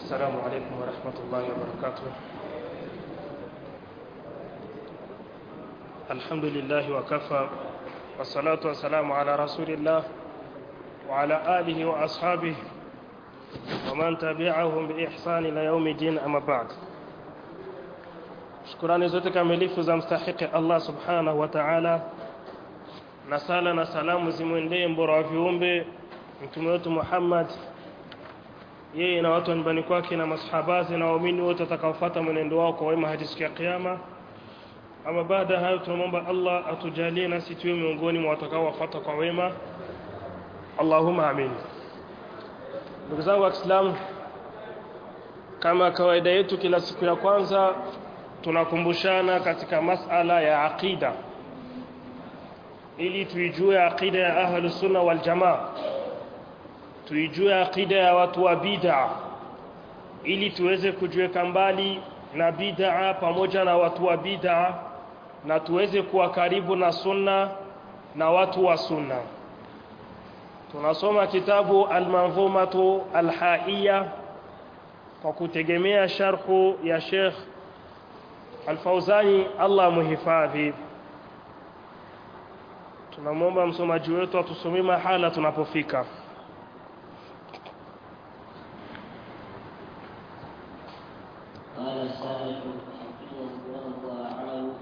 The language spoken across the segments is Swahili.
السلام عليكم ورحمة الله وبركاته الحمد لله وكفى والصلاة والسلام على رسول الله وعلى آله وأصحابه ومن تبعهم بإحسان إلى يوم الدين أما بعد shukurani zote kamilifu za mstahiki Allah subhanahu wa ta'ala na sala na salamu zimwendee mbora wa viumbe mtume wetu Muhammad yeye na watu wa nyumbani kwake na masahabazi na waumini wote watakaofuata mwenendo wao kwa wema hadi siku ya kiyama ama baada ya hayo tunamwomba Allah atujalie nasi tuwe miongoni mwa watakaowafuata kwa wema Allahumma amin ndugu zangu wa Kiislamu kama kawaida yetu kila siku ya kwanza tunakumbushana katika masala ya aqida ili tuijue aqida ya ahlus sunna wal jamaa tuijue aqida ya watu wa bid'a ili tuweze kujiweka mbali na bid'a pamoja na watu wa bid'a na tuweze kuwa karibu na sunna na watu wa sunna tunasoma kitabu al-manzumatu al-haiya kwa kutegemea sharhu ya Sheikh Al-Fauzani Allah muhifadhi tunamwomba msomaji wetu atusomee mahala tunapofika قال السابق حفظه الله تعالى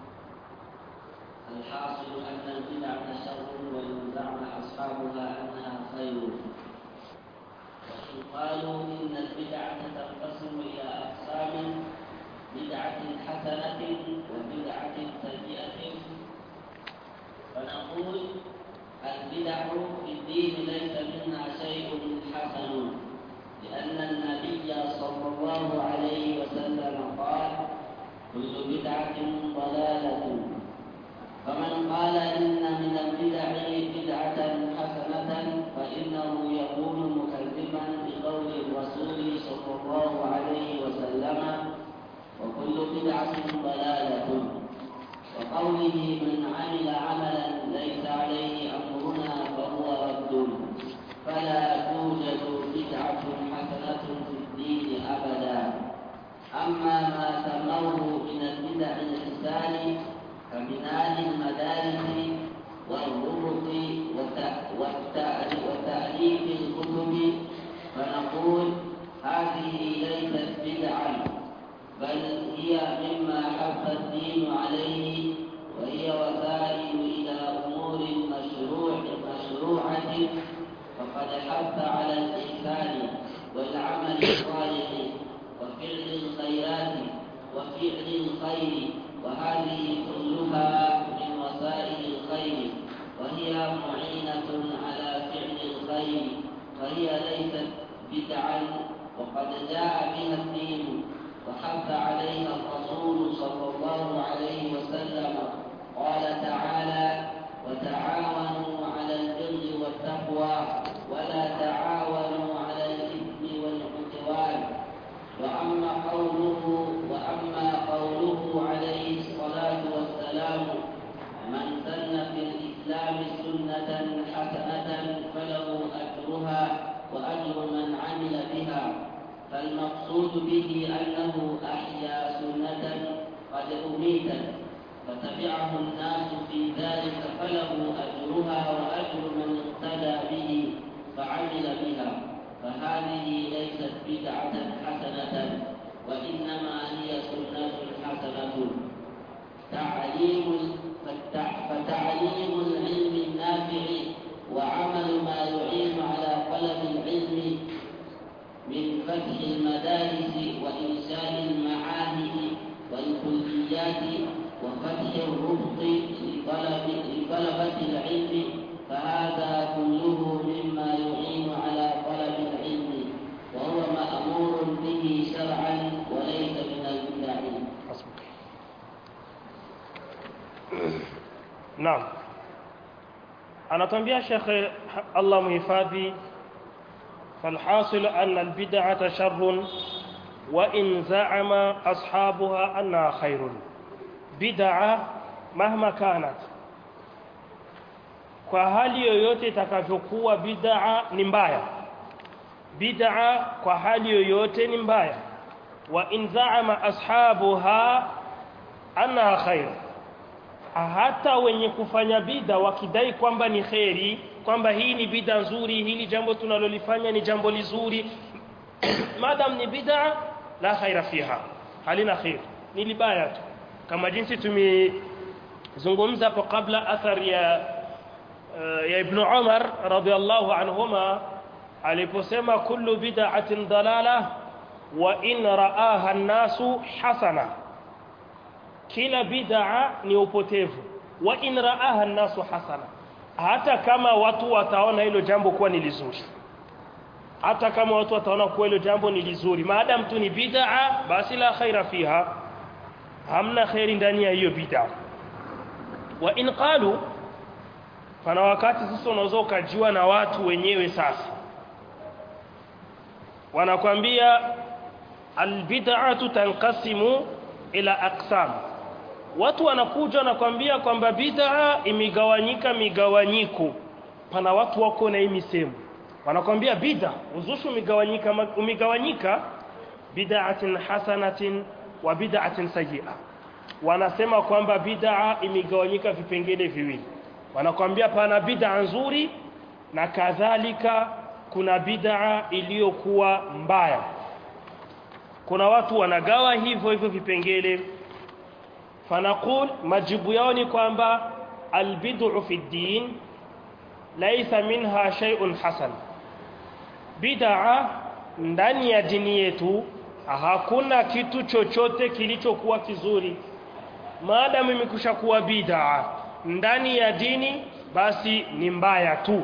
الحاصل أن البدعة شر وإن زعم أصحابها أنها خير وإن قالوا إن البدعة تنقسم إلى أقسام بدعة حسنة وبدعة سيئة فنقول البدع في الدين ليس منها شيء حسن لأن النبي صلى الله عليه وسلم قال كل بدعة ضلالة فمن قال إن من البدع بدعة حسنة فإنه يكون مكذبا بقول الرسول صلى الله عليه وسلم وكل بدعة ضلالة وقوله من عمل عملا ليس عليه أمرنا فهو رد فلا توجد بدعة حسنة في الدين أبدا أما ما سموه من البدع الإحسان كبناء المدارس والربط وتأليف الكتب فنقول هذه ليست بدعا بل هي مما حث الدين عليه وهي وسائل إلى أمور مشروع مشروعة فقد حث على الإحسان والعمل الصالح وفعل الخيرات وفعل الخير وهذه كلها من وسائل الخير وهي معينة على فعل الخير فهي ليست بدعا وقد جاء بها الدين وحث عليها الرسول صلى الله عليه وسلم قال تعالى وتعاونوا على البر والتقوى ولا تعاونوا على الإثم والعدوان وأما قوله وأما قوله عليه الصلاة والسلام من سن في الإسلام سنة حسنة فله أجرها وأجر من عمل بها فالمقصود به أنه أحيا سنة قد أميتت فتبعه الناس في ذلك فله أجرها وأجر من اقتدى به فعمل بها فهذه ليست بدعة حسنة وإنما هي سنة حسنة تعليم فتعليم العلم النافع وعمل ما يعين على طلب العلم من فتح المدارس وإنشاء المعاهد والكليات وفتح الرفق لطلب لطلبة العلم فهذا كله مما يعين على طلب العلم وهو مأمور به شرعا وليس من البدع. Naam. Anatambia Sheikh Allah muhifadhi فالحاصل أن البدعة شر وإن زعم أصحابها أنها خير بدعة مهما كانت kwa hali yoyote itakavyokuwa bid'a ni mbaya bid'a kwa hali yoyote ni mbaya wa in za'ama ashabuha anna khair hata wenye kufanya bid'a wakidai kwamba ni kheri kwamba hii ni bid'a nzuri hili jambo tunalolifanya ni jambo lizuri madam ni bid'a la khaira fiha halina khair ni libaya tu kama jinsi tumezungumza hapo kabla athari ya uh, ya ibn Umar radhiallahu anhuma aliposema kullu bid'atin dalala wa in ra'aha an-nasu hasana kila bid'a ni upotevu wa in ra'aha an-nasu hasana hata kama watu wataona hilo jambo kuwa ni lizuri hata kama watu wataona kuwa hilo jambo ni lizuri maadamu tu ni bid'a basi la khaira fiha hamna khairi ndani ya hiyo bid'a wa in qalu pana wakati sasa unaweza ukajua na watu wenyewe sasa wanakwambia albid'atu tanqasimu ila aqsam watu wanakuja wanakwambia kwamba bid'a imegawanyika migawanyiko pana watu wako na hii misemo wanakwambia bid'a uzushi umegawanyika umegawanyika bid'atin hasanatin wa bid'atin sayyi'a wanasema kwamba bid'a imegawanyika vipengele viwili wanakwambia pana bid'a nzuri na kadhalika kuna bid'a iliyokuwa mbaya kuna watu wanagawa hivyo hivyo vipengele fanaqul majibu yao ni kwamba albid'u fi din laysa minha shay'un hasan bid'a ndani ya dini yetu hakuna kitu chochote kilichokuwa kizuri maadamu imekusha kuwa bid'a ndani ya dini basi ni mbaya tu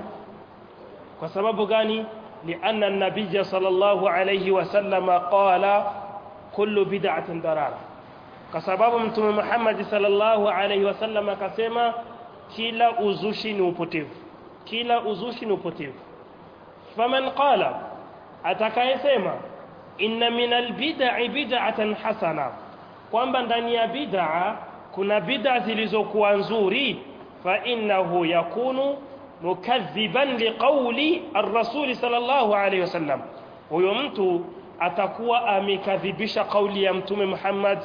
kwa sababu gani lianna an-nabiy sallallahu alayhi wasallam qala kullu bid'atin dalala kwa sababu mtume Muhammad sallallahu alayhi wasallam akasema kila uzushi ni upotevu kila uzushi ni upotevu faman qala atakayesema inna minal bid'i bid'atan hasana kwamba ndani ya bid'a kuna bid'a zilizokuwa nzuri fa innahu yakunu mukadhiban liqawli ar-rasul sallallahu alayhi wasallam huyo mtu atakuwa amekadhibisha kauli ya mtume Muhammad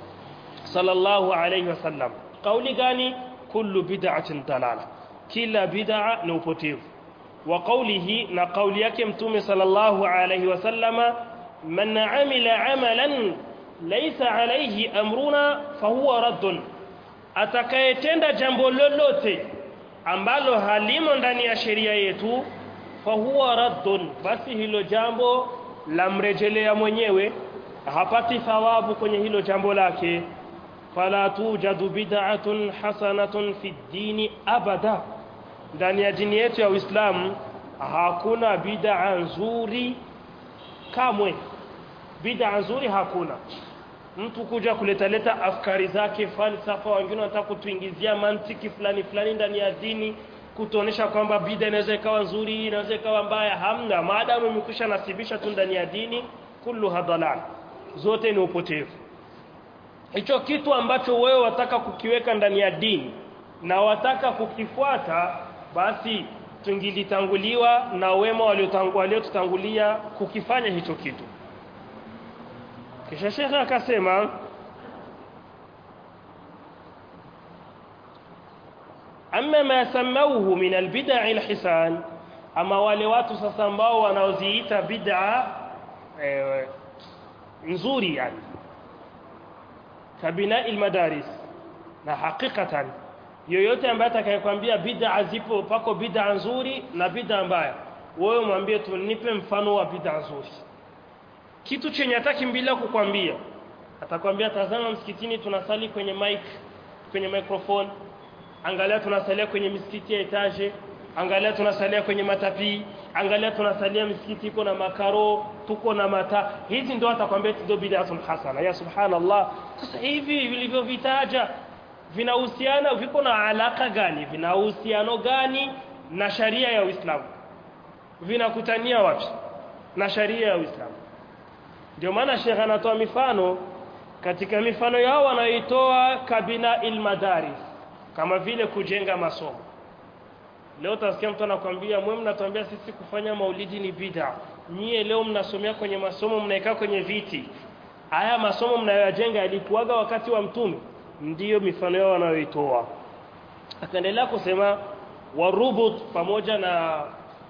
sallallahu alayhi wasallam kauli gani kullu bid'atin dalala kila bid'a ni upotevu wa qawlihi na kauli yake mtume sallallahu alayhi wasallama man amila amalan laysa alayhi amruna fahuwa raddun atakayetenda jambo lolote ambalo halimo ndani ya sheria yetu fahuwa raddun basi hilo jambo lamrejelea mwenyewe hapati thawabu kwenye hilo jambo lake fala tujadu bid'atun hasanatun fi dini abada ndani ya dini yetu ya Uislamu hakuna bid'a nzuri kamwe bid'a nzuri hakuna mtu kuja kuleta leta afkari zake falsafa wengine wanataka kutuingizia mantiki fulani fulani ndani ya dini kutuonesha kwamba bid'a inaweza ikawa nzuri inaweza ikawa mbaya hamna maadamu imekwisha nasibisha tu ndani ya dini kullu hadalal zote ni upotevu hicho kitu ambacho wewe wataka kukiweka ndani ya dini na wataka kukifuata basi tungilitanguliwa na wema waliotutangulia kukifanya hicho kitu kisha shekhe akasema amma ma samauhu min albid'a alhisan ama wale watu sasa ambao wanaoziita bid'a eh, nzuri yani kabina almadaris na hakikatan yoyote ambaye atakayekwambia bid'a zipo pako bid'a nzuri na bid'a mbaya wewe mwambie tu nipe mfano wa bid'a nzuri kitu chenye atakimbilia kukwambia atakwambia tazama msikitini tunasali kwenye mic kwenye microphone angalia tunasalia kwenye misikiti ya etage angalia tunasalia kwenye matapii angalia tunasalia misikiti iko na makaro tuko na mata hizi ndio atakwambia ndio bid'atun hasana ya subhanallah sasa hivi vilivyovitaja vinahusiana viko na alaka gani vina uhusiano gani na sharia ya Uislamu vinakutania wapi na sharia ya Uislamu ndio maana Sheikh anatoa mifano katika mifano yao wanaitoa kabina ilmadaris kama vile kujenga masomo leo utasikia mtu anakuambia mwe mnatuambia sisi kufanya maulidi ni bid'a nyie leo mnasomea kwenye masomo mnaekaa kwenye viti haya masomo mnayoyajenga yalikuwaga wakati wa mtume ndiyo mifano yao wanayoitoa akaendelea kusema warubut pamoja na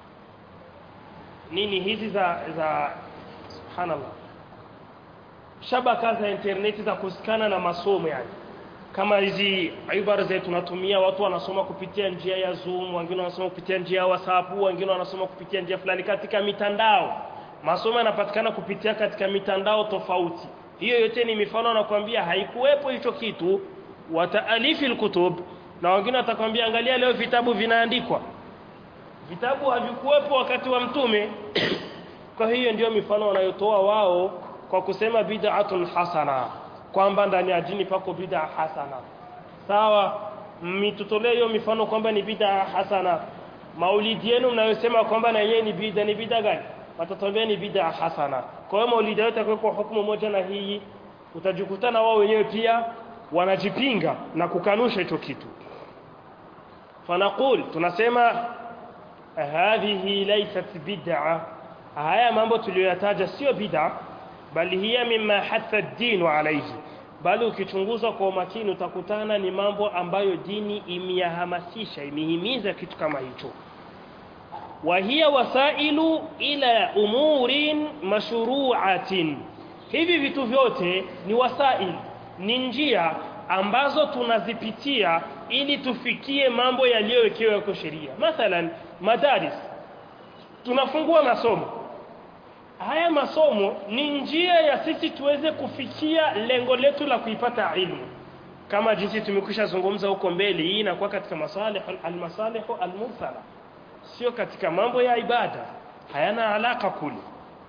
nini hizi za za subhanallah shabaka za interneti za kusikana na masomo yani kama hizi ibara zetu tunatumia watu wanasoma kupitia njia ya Zoom wengine wanasoma kupitia njia ya WhatsApp wengine wanasoma kupitia njia fulani katika mitandao masomo yanapatikana kupitia katika mitandao tofauti hiyo yote ni mifano nakwambia haikuwepo hicho kitu wataalifi alkutub na wengine watakwambia angalia leo vitabu vinaandikwa vitabu havikuwepo wakati wa mtume kwa hiyo ndio mifano wanayotoa wao kwa kusema bid'atun hasana kwamba ndani ya dini pako bid'a hasana sawa mitutolee hiyo mifano kwamba ni bid'a hasana maulidi yenu mnayosema kwamba na yeye ni bid'a ni bid'a gani watatuambia ni bid'a hasana kwa hiyo maulidi yote kwa hukumu moja na hii utajikutana wao wenyewe pia wanajipinga na kukanusha hicho kitu fanaqul tunasema hadhihi laysat bid'a haya mambo tuliyoyataja sio bid'a bali hiya mimma hatha ad-din alayhi bali ukichunguza kwa umakini utakutana ni mambo ambayo dini imeyahamasisha imehimiza kitu kama hicho wa hiya wasailu ila umurin mashru'atin hivi vitu vyote ni wasail ni njia ambazo tunazipitia ili tufikie mambo yaliyowekewa kwa sheria mathalan madaris tunafungua masomo haya masomo ni njia ya sisi tuweze kufikia lengo letu la kuipata ilmu kama jinsi tumekwisha zungumza huko mbele hii inakuwa katika masalih almasalih almursala sio katika mambo ya ibada hayana alaka kule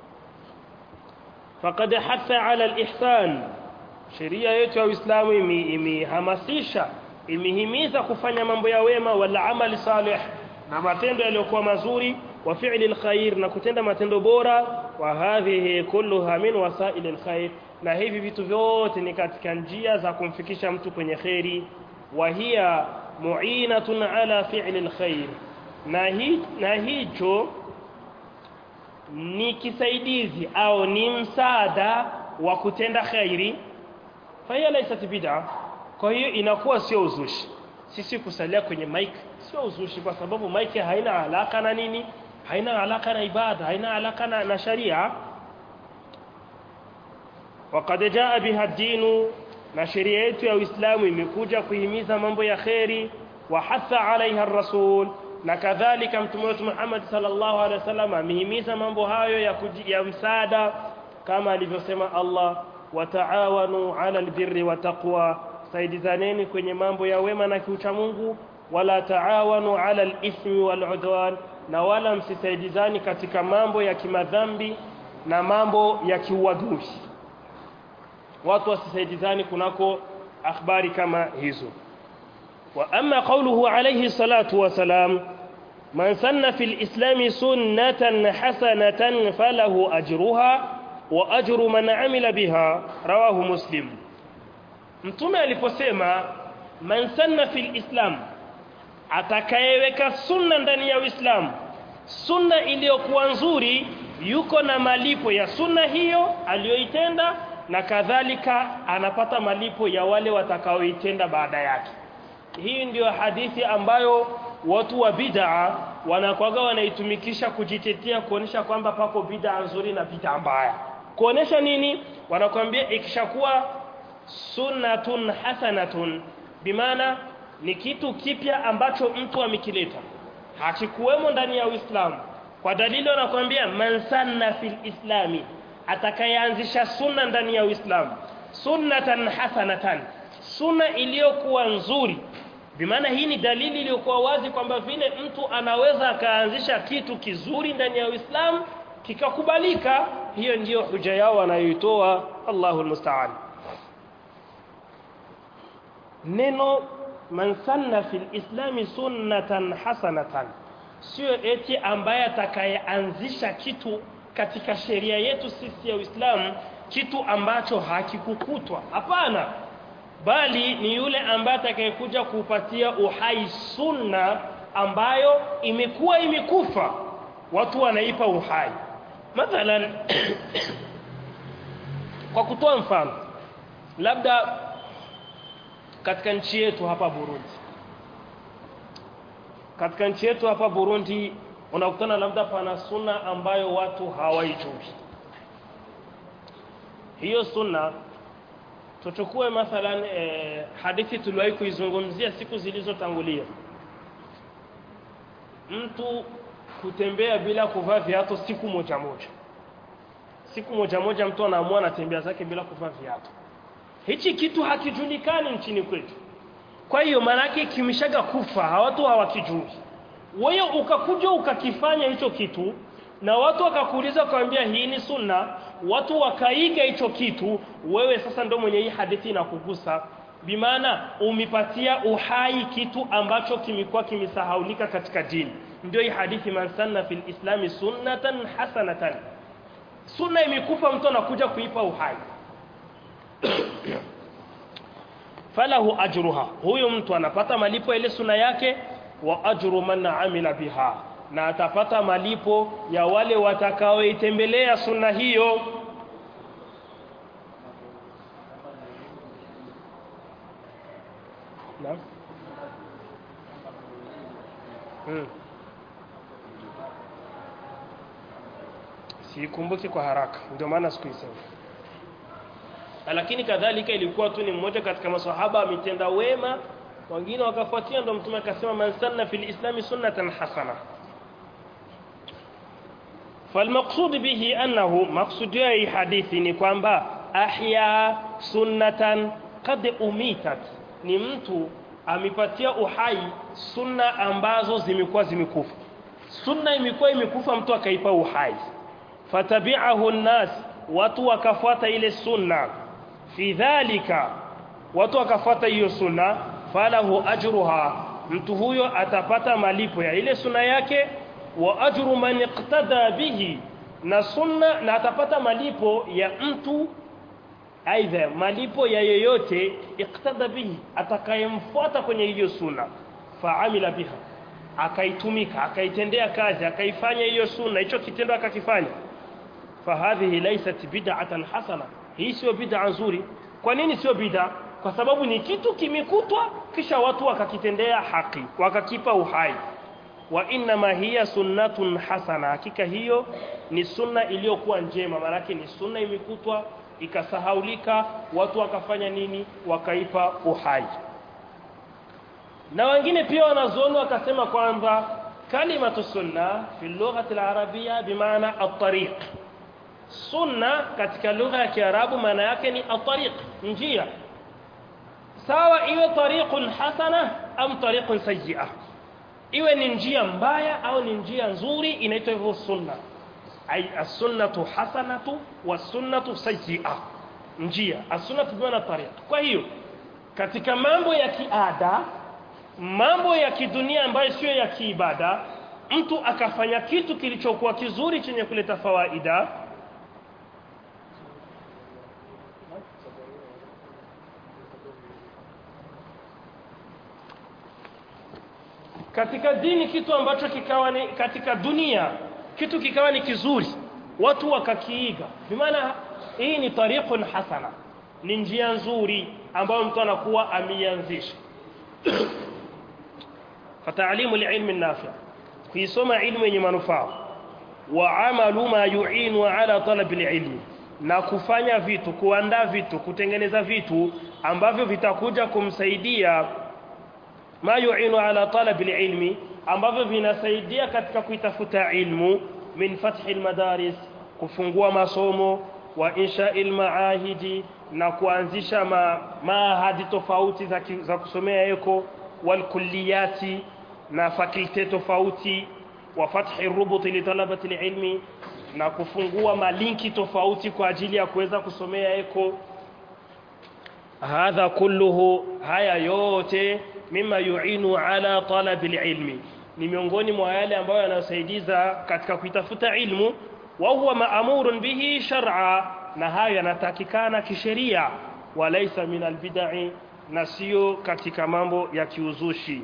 faqad hatha ala alihsan sheria yetu ya Uislamu imehamasisha imehimiza kufanya mambo ya wema wala amali salih na matendo yaliyokuwa mazuri wa fi'li alkhair na kutenda matendo bora wa hadhihi kulluha min wasail alkhair na hivi vitu vyote ni katika njia za kumfikisha mtu kwenye khairi wa hiya mu'inatun ala fi'li alkhair na hi, na hicho ni kisaidizi au ni msaada wa kutenda khairi fa hiya laysat bid'a kwa hiyo inakuwa sio uzushi sisi kusalia kwenye mic sio uzushi kwa sababu mic haina alaka na nini haina alaka na ibada haina alaka na, na sharia وقد جاء بها الدين na sheria yetu ya Uislamu imekuja kuhimiza mambo ya kheri wa hatha alaiha rasul na kadhalika mtume wetu Muhammad sallallahu alaihi wasallam amehimiza mambo hayo ya, kuji, ya msaada kama alivyosema Allah wataawanu ala albirri wa taqwa saidizaneni kwenye mambo ya wema na kiucha Mungu wala taawanu ala alithmi waludwan na wala msisaidizani katika mambo ya kimadhambi na mambo ya kiuadui watu wasisaidizani kunako akhbari kama hizo wa amma qawluhu alayhi salatu wa salam man sanna fil islam sunnatan hasanatan falahu ajruha wa ajru man amila biha rawahu muslim mtume aliposema man sanna fil islam atakayeweka sunna ndani ya Uislamu sunna iliyokuwa nzuri yuko na malipo ya sunna hiyo aliyoitenda na kadhalika anapata malipo ya wale watakaoitenda baada yake hii ndiyo hadithi ambayo watu wa bid'a wanakwaga wanaitumikisha kujitetea kuonesha kwamba pako bid'a nzuri na bid'a mbaya kuonesha nini wanakwambia ikishakuwa sunnatun hasanatun bimaana ni kitu kipya ambacho mtu amekileta hakikuwemo ndani ya Uislamu kwa dalili wanakuambia man sanna fil islami atakayeanzisha sunna ndani ya Uislamu sunnatan hasanatan sunna iliyokuwa nzuri bimaana hii ni dalili iliyokuwa wazi kwamba vile mtu anaweza akaanzisha kitu kizuri ndani ya Uislamu kikakubalika hiyo ndiyo huja yao wanayoitoa Allahu almusta'an neno man sanna fil islami sunnatan hasanatan sio eti ambaye atakayeanzisha kitu katika sheria yetu sisi ya Uislamu kitu ambacho hakikukutwa hapana bali ni yule ambaye atakayekuja kupatia uhai sunna ambayo imekuwa imekufa watu wanaipa uhai mathalan kwa kutoa mfano labda katika nchi yetu hapa Burundi katika nchi yetu hapa Burundi unakutana labda pana sunna ambayo watu hawaijui hiyo sunna tuchukue mathalan eh, hadithi tuliwahi kuizungumzia siku zilizotangulia mtu kutembea bila kuvaa viatu siku moja moja siku moja moja mtu anaamua anatembea zake bila kuvaa viatu hichi kitu hakijulikani nchini kwetu kwa hiyo maanake kimeshaga kufa watu hawakijui wewe ukakuja ukakifanya hicho kitu na watu wakakuuliza kwambia hii ni sunna watu wakaiga hicho kitu wewe sasa ndo mwenye hii hadithi inakugusa bimaana umipatia uhai kitu ambacho kimekuwa kimesahaulika katika dini ndio hii hadithi man sanna fil islami sunnatan hasanatan sunna imekufa mtu anakuja kuipa uhai falahu ajruha huyu mtu anapata malipo ile sunna yake wa ajru man amila biha na atapata malipo ya wale watakaoitembelea sunna hiyo na hmm. sikumbuki kwa haraka ndio maana sikuisema lakini kadhalika ilikuwa tu ni mmoja katika maswahaba ametenda wema wengine wakafuatia ndo mtume akasema man sanna fil islami sunnatan hasana فالمقصود به أنه مقصود أي حديث نكوانبا أحيا سنة قد أميتت ni mtu amepatia uhai sunna ambazo zimekuwa zimekufa sunna imekuwa imekufa mtu akaipa uhai fatabi'ahu nnas watu wakafuata ile sunna fi dhalika watu wakafuata hiyo sunna falahu ajruha mtu huyo atapata malipo ya ile sunna yake wa ajru man iqtada bihi na sunna na atapata malipo ya mtu aidha malipo ya yeyote iqtada bihi atakayemfuata kwenye hiyo sunna faamila biha akaitumika akaitendea kazi akaifanya hiyo sunna hicho kitendo akakifanya fahadhihi laysat bid'atan hasana hii sio bid'a nzuri kwa nini sio bid'a kwa sababu ni kitu kimekutwa kisha watu wakakitendea haki wakakipa uhai wa inma hiya sunnatun hasana hakika hiyo ni sunna iliyokuwa njema maana ni sunna imekutwa ikasahaulika watu wakafanya nini wakaipa uhai na wengine pia wanazuoni wakasema kwamba kalimatu sunna fi lughati al-arabia bimaana at-tariq sunna katika lugha ya kiarabu maana yake ni at-tariq njia sawa iwe tariqun hasana am tariqun sayyi'a iwe ni njia mbaya au ni njia nzuri inaitwa hivyo sunna ay as-sunnatu hasanatu was-sunnatu sayyi'a njia as-sunnatu bimaana tariq kwa hiyo katika mambo ya kiada mambo ya kidunia ambayo sio ya kiibada mtu akafanya kitu kilichokuwa kizuri chenye kuleta fawaida katika dini kitu ambacho kikawa ni katika dunia kitu kikawa ni kizuri watu wakakiiga bimaana hii ni tariqun hasana ni njia nzuri ambayo mtu anakuwa ameianzisha فتعليم العلم النافع kuisoma ilmu yenye manufaa wa amalu ma yu'inu ala talab alilm na kufanya vitu kuandaa vitu kutengeneza vitu ambavyo vitakuja kumsaidia ma yu'inu ala talab alilmi ambavyo vinasaidia katika kuitafuta ilmu min fathi almadaris kufungua masomo wa insha'i almaahidi na kuanzisha ma, maahadi tofauti za, za kusomea eko walkulliyati na fakulte tofauti wa fathi rubuti li talabati ilmi na kufungua malinki tofauti kwa ajili ya kuweza kusomea eko hadha kulluhu haya yote mima yuinu ala talabi ilmi ni miongoni mwa yale ambayo yanasaidiza katika kuitafuta ilmu wa huwa maamurun bihi shar'a na hayo yanatakikana kisheria walaysa min albid'i na sio katika mambo ya kiuzushi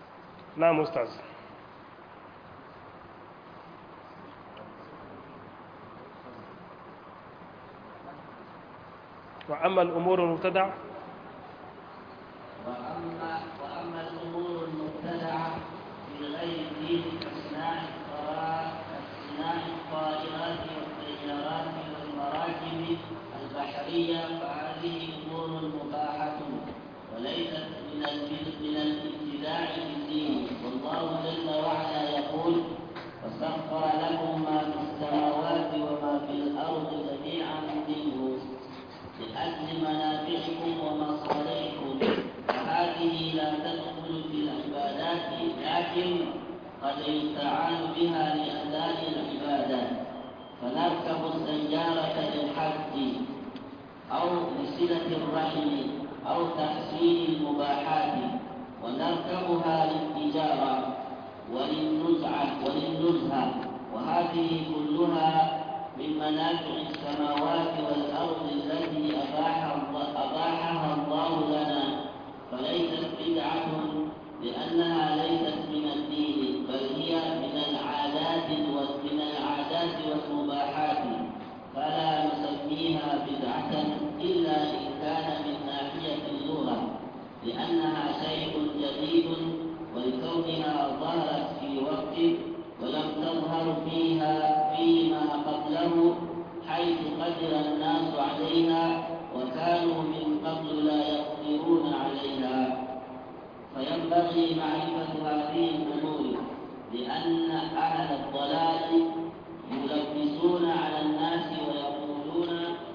na ustaz wa amma al-umur al-mubtada وأما وأما الأمور المبتدعة في غير الدين كصناع الطرا- كصناع الطائرات والسيارات والمراكب البحرية فهذه أمور مباحة وليست من البد- من الابتداع في الدين والله جل وعلا يقول وسخر لكم ما في السماوات وما في الأرض جميعا منه لأجل منافعكم ومصالحكم وهذه لا تدخل في العبادات لكن قد يستعان بها لأداء العبادات فنركب السيارة للحج أو لصلة الرحم أو تحصيل المباحات ونركبها للتجارة وللنزعة وللنزهة وهذه كلها من منافع السماوات والأرض التي أباح الله أباحها الله لنا فليست بدعة لأنها ليست من الدين بل هي من العادات ومن العادات والمباحات فلا نسميها بدعة إلا إن كان من ناحية اللغة لأنها شيء جديد ولكونها ظهرت في وقت ولم تظهر فيها فيما قبله حيث قدر الناس عليها وكانوا من قبل لا يقدرون عليها فينبغي معرفة هذه الأمور لأن أهل الضلال يلبسون على الناس ويقولون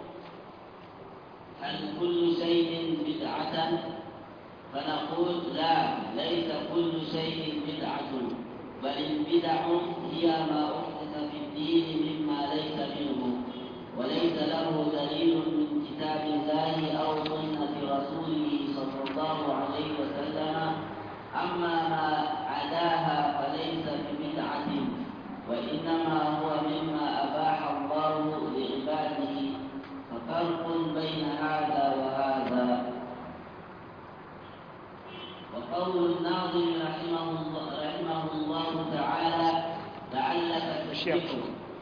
هل كل شيء بدعة فنقول لا ليس كل شيء بدعة بل البدع هي ما أحدث في الدين مما ليس منه وليس له دليل من كتاب الله أو سنة رسوله صلى الله عليه وسلم أما ما عداها فليس ببدعة وإنما هو مما أباح الله لعباده ففرق بين هذا وهذا وقول الناظم رحمه الله, رحمه الله تعالى لعلك تشركه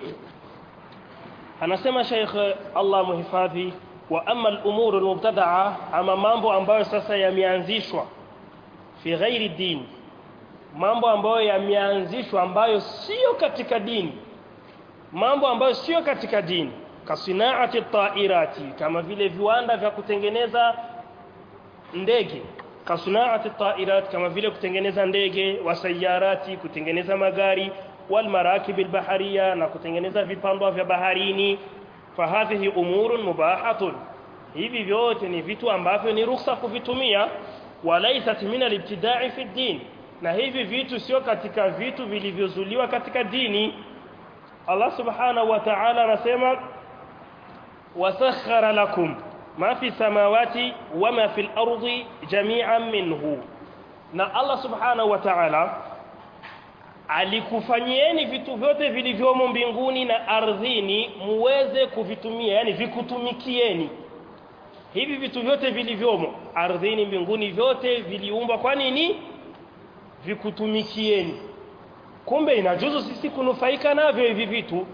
anasema Sheikh Allah muhifadhi wa amma al-umur al-mubtada'a ama mambo ambayo sasa yameanzishwa fi ghairi din mambo ambayo yameanzishwa ambayo sio katika dini mambo ambayo sio katika dini kasinaati tairati kama vile viwanda vya kutengeneza ndege kasinaati tairat kama vile kutengeneza ndege wasayarati kutengeneza magari والمراكب البحرية na kutengeneza vipandwa vya baharini fahadhihi umurun mubahatun hivi vyote ni vitu ambavyo ni ruhusa kuvitumia walaisat min alibtida'i fi din na hivi vitu sio katika vitu vilivyozuliwa katika dini Allah subhanahu wa ta'ala anasema wasakhara lakum ma fi samawati wama fil ardi jami'an minhu na Allah subhanahu wa ta'ala alikufanyieni vitu vyote vilivyomo mbinguni na ardhini muweze kuvitumia yani vikutumikieni hivi vitu vyote vilivyomo ardhini mbinguni vyote viliumbwa kwa nini vikutumikieni kumbe inajuzu sisi kunufaika navyo hivi vitu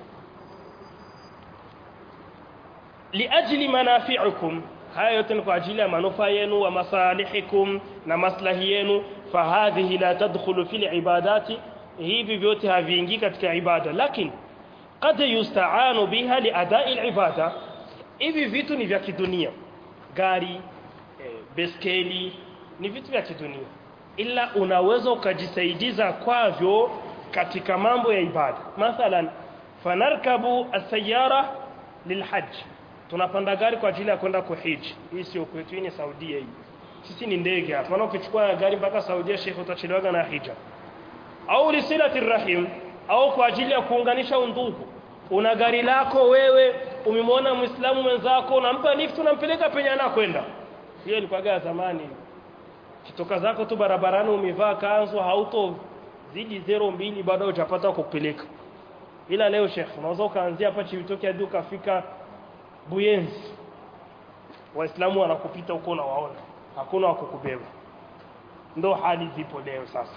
liajli manafi'ikum haya yote ni kwa ajili ya manufaa yenu wa masalihikum na maslahi yenu fahadhihi la tadkhulu fil ibadati hivi vyote haviingii katika ibada lakini qad yusta'anu biha liadai alibada hivi vitu ni vya kidunia gari e, beskeli ni vitu vya kidunia ila unaweza ukajisaidiza kwavyo katika mambo ya ibada mathalan fanarkabu asayara lilhajj tunapanda gari kwa ajili ya kwenda kuhiji hii sio kwetu hii ni Saudia hii sisi ni ndege hapa maana ukichukua gari mpaka Saudia Sheikh utachelewa na hija au lisilati rahim au kwa ajili ya kuunganisha undugu una gari lako wewe umemwona muislamu mwenzako unampa lift unampeleka penye anakwenda hiyo ilikuwa ya zamani kitoka zako tu barabarani umevaa kanzu hauto zidi zero mbili bado hujapata kupeleka ila leo Sheikh unaweza ukaanzia hapa Chibitoke hadi ukafika Buyenzi waislamu wanakupita huko na waona hakuna wa kukubeba ndo hali zipo leo sasa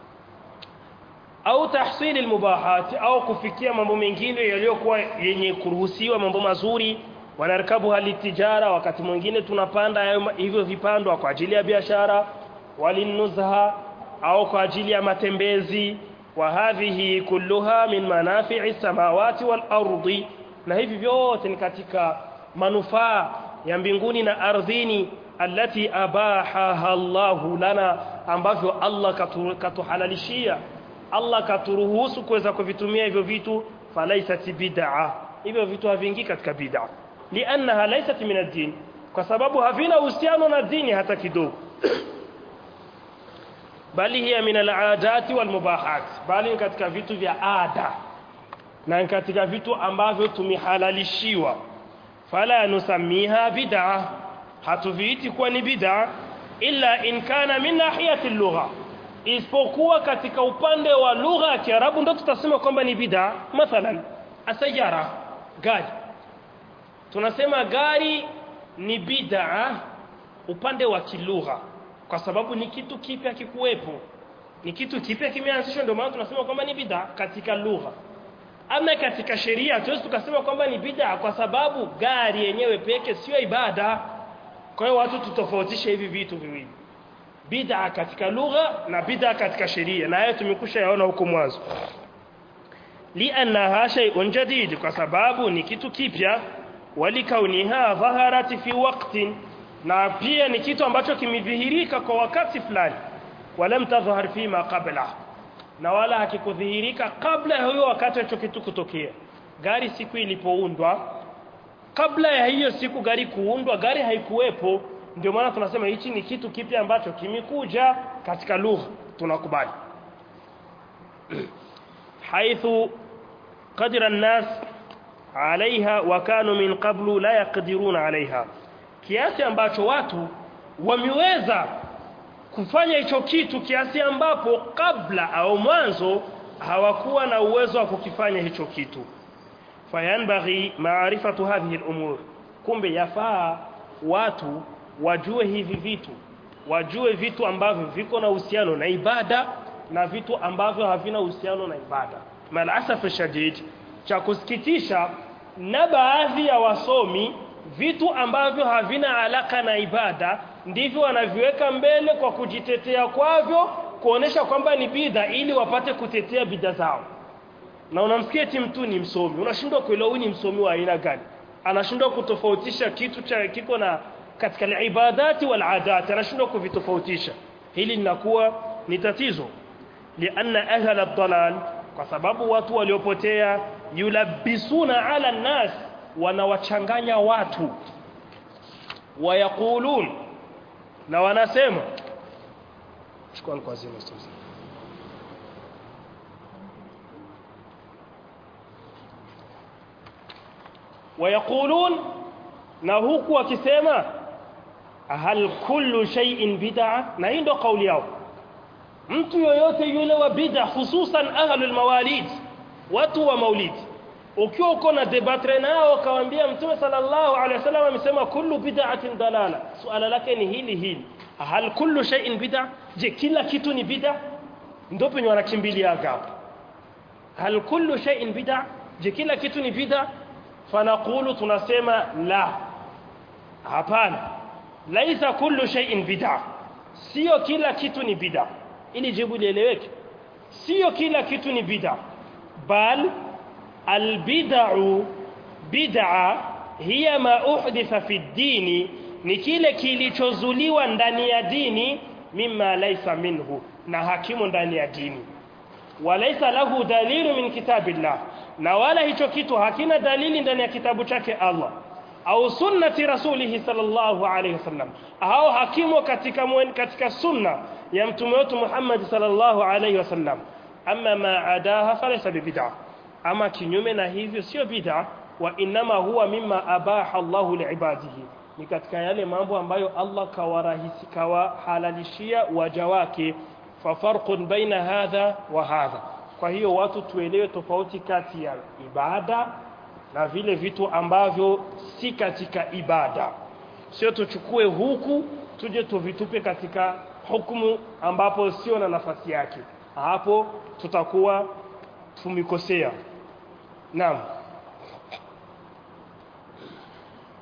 au tahsili almubahat au kufikia mambo mengine yaliyokuwa yenye kuruhusiwa mambo mazuri wanarkabuha litijara wakati mwingine tunapanda hayo- hivyo vipandwa kwa ajili ya biashara walinuzha au kwa ajili ya matembezi wa hadhihi kulluha min manafi'i samawati wal ardi na hivi vyote ni katika manufaa ya mbinguni na ardhini allati abahaha Allahu lana ambavyo Allah katu- katuhalalishia Allah katuruhusu kuweza kuvitumia hivyo vitu falaisat bid'a hivyo vitu haviingii katika bid'a liannaha laysat min ad-din kwa sababu havina uhusiano na dini hata kidogo bali hiya min al-aadati wal mubahat bali ni katika vitu vya ada na ni katika vitu ambavyo tumehalalishiwa fala nusamiha bid'a hatuviiti kuwa ni bid'a illa in kana min nahiyati al-lugha isipokuwa katika upande wa lugha ya Kiarabu ndo tutasema kwamba ni bid'a mathalan asayara gari tunasema gari ni bid'a upande wa kilugha kwa sababu ni kitu kipya kikuwepo ni kitu kipya kimeanzishwa ndio maana tunasema kwamba ni bid'a katika lugha ama katika sheria hatuwezi tukasema kwamba ni bid'a kwa sababu gari yenyewe peke sio ibada kwa hiyo watu tutofautishe hivi vitu viwili bid'a katika lugha na bid'a katika sheria na hayo tumekusha yaona huko mwanzo liannaha shay'un jadid kwa sababu ni kitu kipya walikauniha dhaharat fi waqtin na pia ni kitu ambacho kimedhihirika kwa wakati fulani walam tadhhar fi ma qabla na wala hakikudhihirika kabla ya hiyo wakati hicho kitu kutokea gari siku ilipoundwa kabla ya hiyo siku gari kuundwa gari haikuwepo ndio maana tunasema hichi ni kitu kipya ambacho kimekuja katika lugha tunakubali haithu qadira an-nas alaiha wa kanu min qablu la yaqdiruna alaiha kiasi ambacho watu wameweza kufanya hicho kitu kiasi ambapo kabla au mwanzo hawakuwa na uwezo wa kukifanya hicho kitu fayanbaghi maarifatu hadhihi al-umur kumbe yafaa watu wajue hivi vitu wajue vitu ambavyo viko na uhusiano na ibada na vitu ambavyo havina uhusiano na ibada malasaf shadid cha kusikitisha na baadhi ya wasomi vitu ambavyo havina alaka na ibada ndivyo wanaviweka mbele kwa kujitetea kwavyo kuonesha kwamba ni bidha ili wapate kutetea bidha zao na unamsikia eti mtu ni msomi unashindwa kuelewa huyu ni msomi wa aina gani anashindwa kutofautisha kitu cha kiko na katika ibadati wal adat anashindwa kuvitofautisha hili linakuwa ni tatizo lianna ahla ad-dalal kwa sababu watu waliopotea yulabisuna ala nas wanawachanganya watu wayaqulun na wanasema chukua kwa zima sasa wayaqulun na huku wakisema hal kullu shay'in bid'a na hii ndo kauli yao mtu yoyote yule wa bid'a hususan ahlul mawalid watu wa maulid ukiwa uko na debatre nao kawaambia mtume sallallahu alaihi wasallam amesema kullu bid'atin dalala suala lake ni hili hili hal kullu shay'in bid'a je kila kitu ni bid'a ndio penye wanakimbilia hapo hal kullu shay'in bid'a je kila kitu ni bid'a fanaqulu tunasema la hapana laisa kullu shay'in bid'a sio kila kitu ni bid'a ili jibu lieleweke sio kila kitu ni bid'a bal albid'u bid'a hiya ma uhditha fi dini ni kile kilichozuliwa ndani ya dini mimma laisa minhu na hakimu ndani ya dini walaisa lahu dalilu min kitabillah na wala hicho kitu hakina dalili ndani ya kitabu chake Allah au sunnati rasulihi sallallahu alayhi wasallam au hakimu katika mwen, katika sunna ya mtume wetu Muhammad sallallahu alayhi wasallam amma ma adaha falaysa bid'ah ama kinyume na hivyo sio bid'a wa inma huwa mimma abaha Allahu liibadihi ni katika yale mambo ambayo Allah kawarahisi kawahalalishia waja wake fa farqun baina hadha wa hadha kwa hiyo watu tuelewe tofauti kati ya ibada na vile vitu ambavyo si katika ibada sio tuchukue huku tuje tuvitupe katika hukumu ambapo sio na nafasi yake hapo tutakuwa tumekosea naam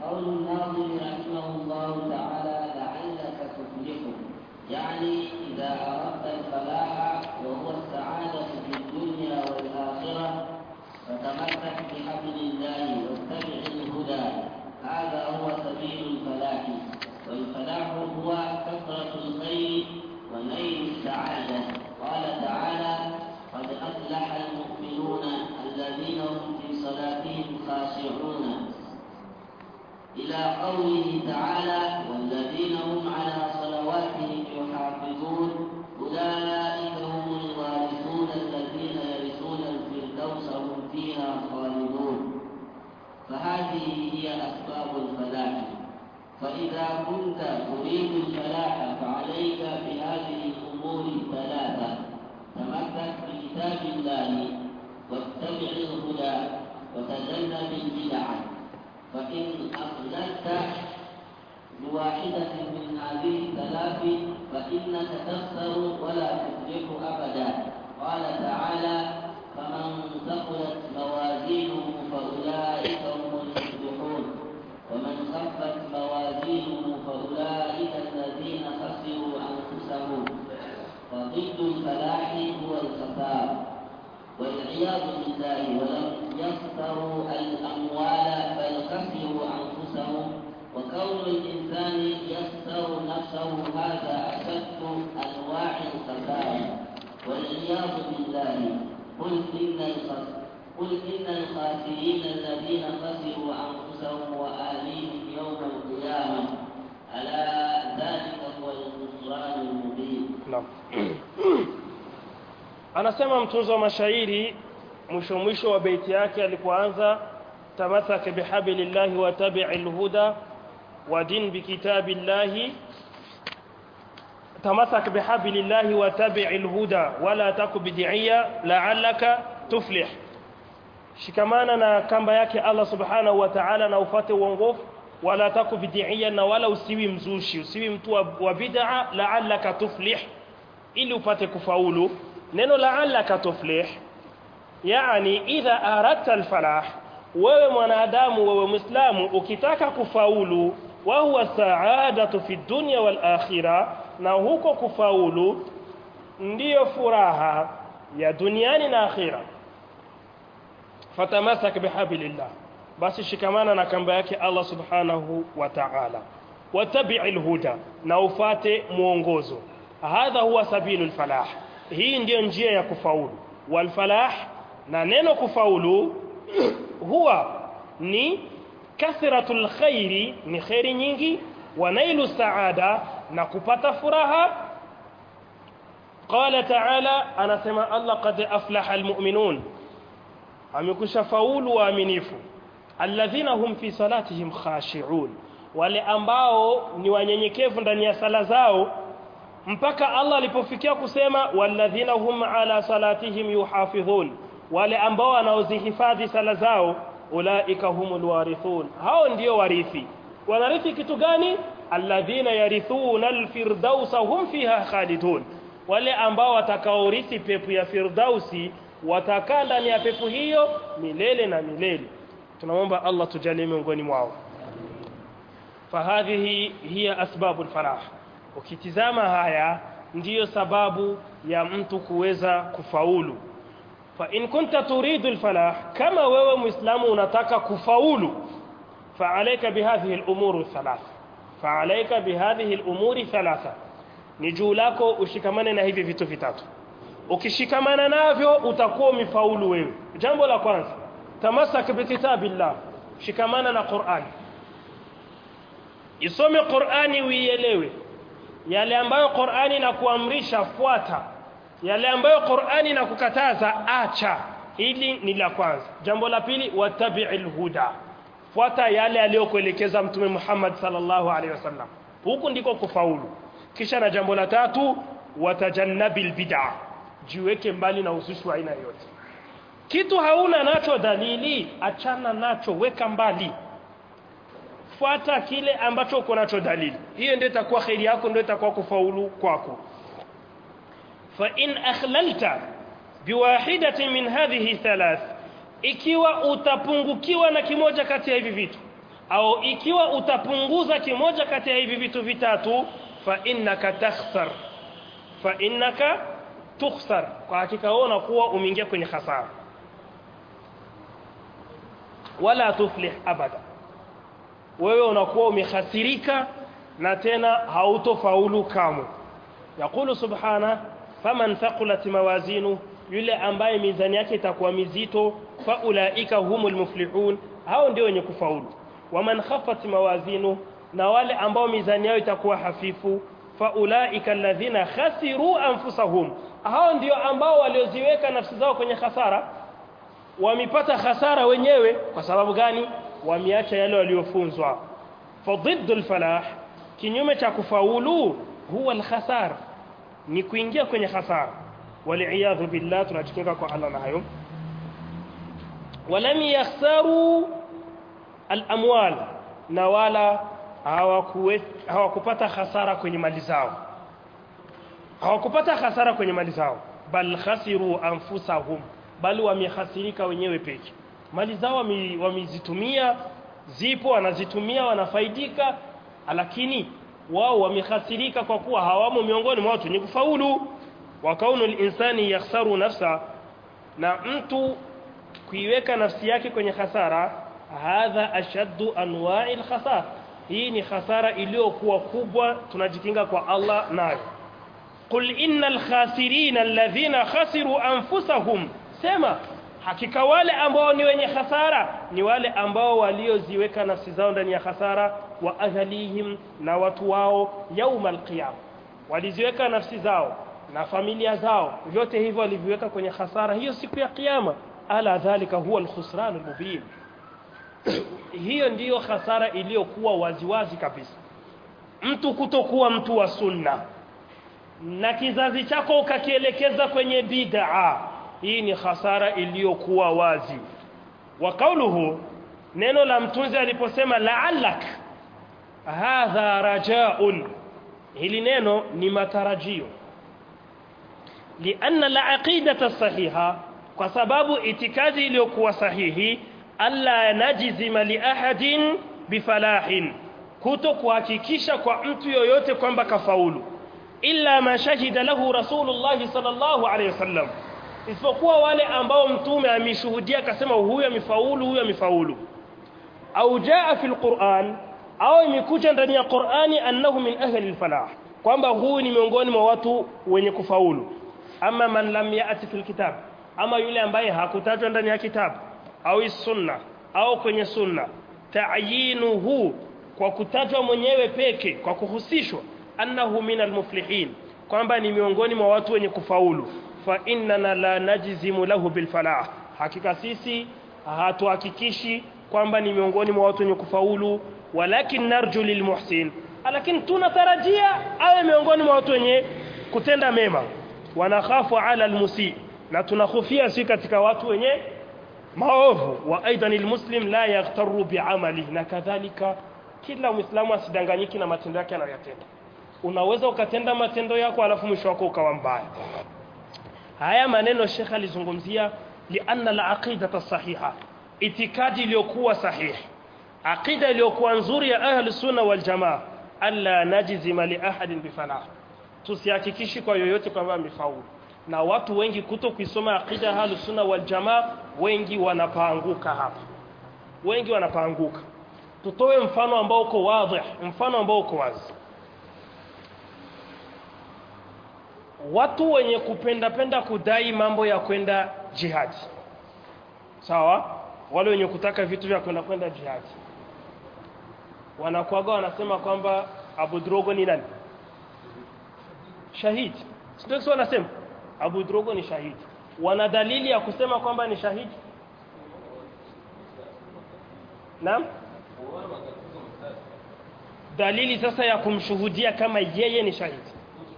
قول الناظم رحمه الله تعالى لعلك تفلح يعني إذا أردت الفلاح وهو السعادة في الدنيا والآخرة فتمسك بحبل الله واتبع الهدى هذا هو سبيل الفلاح والفلاح هو كثرة الخير ونيل السعادة قال تعالى قد أفلح المؤمنون الذين هم في صلاتهم خاشعون إلى قوله تعالى والذين هم على صلواتهم يحافظون أولئك هم الوارثون الذين يرثون الفردوس هم فيها خالدون فهذه هي أسباب الفلاح فإذا كنت تريد الفلاح فعليك بهذه الأمور الثلاثة تمسك بكتاب الله واتبع الهدى وتجنب البدع فإن أخللت بواحدة من هذه الثلاث فإنك تخسر ولا تفلح أبدا قال تعالى فمن ثقلت موازينه فأولئك هم المفلحون ومن خفت موازينه فأولئك الذين خسروا أنفسهم فضد الفلاح هو الخسار والعياذ بالله ولم يخسروا الأموال بل خسروا أنفسهم وكون الإنسان يخسر نفسه هذا أشد أنواع الخسارة والعياذ بالله قل إن الخسر قل إن الخاسرين الذين خسروا أنفسهم وآليهم يوم القيامة ألا ذلك هو الخسران المبين Naam. Anasema mtunzi wa mashairi mwisho mwisho wa beiti yake alipoanza tamathaka bihablillahi wa tabi'il huda wa din bikitabillahi tamathaka bihablillahi wa tabi'il huda wala taku bid'iyya la'allaka tuflih shikamana na kamba yake Allah subhanahu wa ta'ala na ufate uongofu wala taku bid'iyya na wala usiwi mzushi usiwi mtu wa, wa bid'a la'allaka tuflih ili upate kufaulu neno la'allaka tuflih yani idha aradta alfalah wewe mwanadamu wewe muislamu ukitaka kufaulu wa huwa sa'adatu fi dunya wal akhirah na huko kufaulu ndiyo furaha ya duniani na akhira fatamasak bihablillah basi shikamana na kamba yake Allah subhanahu wa ta'ala watabi'il huda na ufate muongozo hadha huwa sabilul falah hii ndiyo njia ya kufaulu wal falah na neno kufaulu huwa ni kathratul khairi ni khairi nyingi wa nailu saada na kupata furaha qala ta'ala anasema Allah qad aflaha almu'minun amekusha faulu waaminifu alladhina hum fi salatihim khashi'un wale ambao ni wanyenyekevu ndani ya sala zao mpaka Allah alipofikia kusema walladhina hum ala salatihim yuhafidhun wale ambao wanaozihifadhi sala zao ulaika humul warithun hao ndio warithi wanarithi kitu gani alladhina yarithuna alfirdausa hum fiha khalidun wale ambao watakaorithi pepo ya firdausi watakaa ndani ya pepo hiyo milele na milele tunamwomba Allah tujalie miongoni mwao fahadhihi hiya asbabul falah ukitizama haya ndiyo sababu ya mtu kuweza kufaulu fa in kunta turidu alfalah kama wewe muislamu unataka kufaulu fa alayka bihadhihi al'umur thalath fa alayka bihadhihi al'umuri thalatha ni juu lako ushikamane na hivi vitu vitatu ukishikamana navyo utakuwa umefaulu wewe jambo la kwanza tamasak bikitabillah shikamana na Qur'an isome Qur'ani uielewe yale ambayo Qur'ani inakuamrisha fuata yale ambayo Qur'ani inakukataza acha hili ni la kwanza jambo la pili watabi'il huda fuata yale aliyokuelekeza mtume Muhammad sallallahu alaihi wasallam huku ndiko kufaulu kisha na jambo la tatu watajannabil bid'a jiweke mbali na uzushi wa aina yote kitu hauna nacho dalili achana nacho weka mbali fuata kile ambacho uko nacho dalili hiyo ndio itakuwa khairi yako ndio itakuwa kufaulu kwako fa in akhlalta biwahidatin min hadhihi thalath ikiwa utapungukiwa na kimoja kati ya hivi vitu au ikiwa utapunguza kimoja kati ya hivi vitu vitatu fa innaka takhsar fa innaka tukhsar kwa hakika wewe unakuwa umeingia kwenye hasara wala tuflih abada wewe unakuwa umehasirika na tena hautofaulu kamwe yakulu subhana faman thaqulat mawazinu yule ambaye mizani yake itakuwa mizito faulaika humul muflihun hao ndio wenye kufaulu waman khaffat mawazinu na wale ambao mizani yao itakuwa hafifu faulaika alladhina khasiru anfusahum hao ndio ambao walioziweka nafsi zao kwenye hasara wamepata hasara wenyewe kwa sababu gani wameacha yale waliofunzwa fadiddu alfalah kinyume cha kufaulu huwa alkhasar ni kuingia kwenye hasara waliyadhu billah tunajikinga kwa Allah na hayo walam yakhsaru alamwal na wala hawakupata hasara kwenye mali zao hawakupata hasara kwenye mali zao bal khasiru anfusahum bali wamehasirika wenyewe peke mali zao wamezitumia zipo wanazitumia wanafaidika lakini wao wamehasirika kwa kuwa hawamo miongoni mwa watu wenye kufaulu wa kaunu linsani yakhsaru nafsa na mtu kuiweka nafsi yake kwenye hasara hadha ashaddu anwa'i alkhasar hii ni hasara iliyokuwa kubwa tunajikinga kwa Allah nayo qul innal khasirina alladhina khasiru anfusahum sema hakika wale ambao ni wenye hasara ni wale ambao walioziweka nafsi zao ndani ya hasara wa ahlihim na watu wao yauma alqiyama waliziweka nafsi zao na familia zao vyote hivyo waliviweka kwenye hasara hiyo siku ya kiyama ala dhalika huwa alkhusran almubin hiyo ndiyo hasara iliyokuwa waziwazi kabisa mtu kutokuwa mtu wa sunna na kizazi chako ukakielekeza kwenye bid'a hii ni hasara iliyokuwa wazi wa kauluhu neno la mtunzi aliposema la'allak hadha rajaun hili neno ni matarajio lianna al-aqidata sahiha kwa sababu itikadi iliyokuwa sahihi alla najizima li ahadin bifalahin kuto kuhakikisha kwa mtu yoyote kwamba kafaulu illa ma shahida lahu rasulullah sallallahu alayhi wasallam isipokuwa wale ambao mtume ameshuhudia akasema huyu amefaulu huyu amefaulu au jaa fil Qur'an au imekuja ndani ya Qur'ani annahu min ahli al-falah kwamba huyu ni miongoni mwa watu wenye kufaulu ama man lam ya'ti fil kitab ama yule ambaye hakutajwa ndani ya kitabu au sunna au kwenye sunna ta'yinuhu kwa kutajwa mwenyewe peke kwa kuhusishwa annahu min al-muflihin kwamba ni miongoni mwa watu wenye kufaulu fa innana la najzimu lahu bil falah hakika sisi hatuhakikishi kwamba ni miongoni mwa watu wenye kufaulu walakin narju lil muhsin lakini tunatarajia awe miongoni mwa watu wenye kutenda mema wanakhafu ala almusi na tunahofia si katika watu wenye maovu wa aidan almuslim la yaghtaru bi'amali na kadhalika kila muislamu asidanganyiki na matendo yake anayoyatenda unaweza ukatenda matendo yako alafu mwisho wako ukawa mbaya haya maneno Sheikh alizungumzia lianna al-aqidata sahiha itikadi iliyokuwa sahihi aqida iliyokuwa nzuri ya ahli sunna wal jamaa alla najzima li ahadin bifalah tusihakikishi kwa yoyote kwamba amefaulu na watu wengi kuto kuisoma aqida ya ahli sunna wal jamaa wengi wanapaanguka hapa wengi wanapaanguka tutoe mfano ambao uko wazi mfano ambao uko wazi watu wenye kupenda penda kudai mambo ya kwenda jihadi sawa wale wenye kutaka vitu vya kwenda kwenda jihadi wanakuaga wanasema kwamba Abu Drogo ni nani shahidi sio sio wanasema Abu Drogo ni shahidi wana dalili ya kusema kwamba ni shahidi Naam dalili sasa ya kumshuhudia kama yeye ni shahidi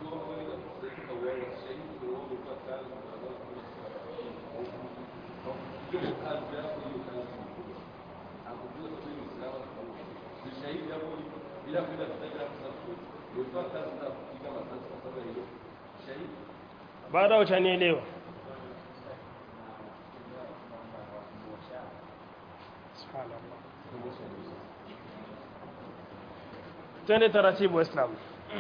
baada utanielewa subhanallah twende taratibu waislamu